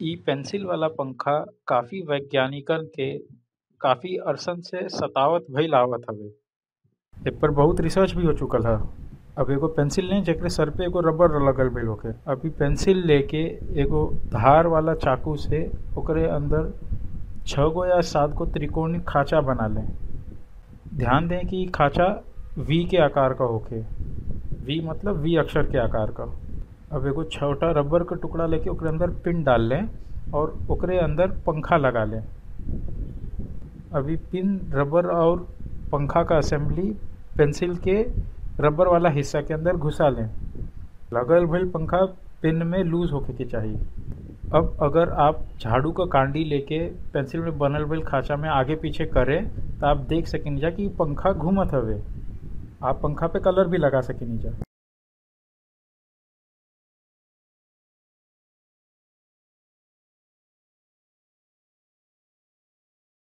इ पेंसिल वाला पंखा काफी वैज्ञानिकन के काफी अरसन से सतावत भइल आवत हवे एपर बहुत रिसर्च भी हो चुकल ह अब एगो पेंसिल लें जेकरे सर पे एगो रबर लगल भइल होखे अब इ पेंसिल लेके एगो धार वाला चाकू से ओकरे अंदर छह गो या सात गो त्रिकोणीय खांचा बना लें ध्यान दें कि इ खांचा वी के आकार का होखे वी मतलब वी अक्षर के आकार का अब एगो छोटा रबर का टुकड़ा लेके ओकरे अंदर पिन डाल लें और ओकरे अंदर पंखा लगा लें अभी पिन रबर और पंखा का असेंबली पेंसिल के रबर वाला हिस्सा के अंदर घुसा लें लगल भइल पंखा पिन में लूज होके के चाहिए अब अगर आप झाड़ू का कांडी लेके पेंसिल में बनल भइल खांचा में आगे पीछे करें तो आप देख सकेनी जा कि पंखा घूमत हवे आप पंखा पे कलर भी लगा सकेनी जा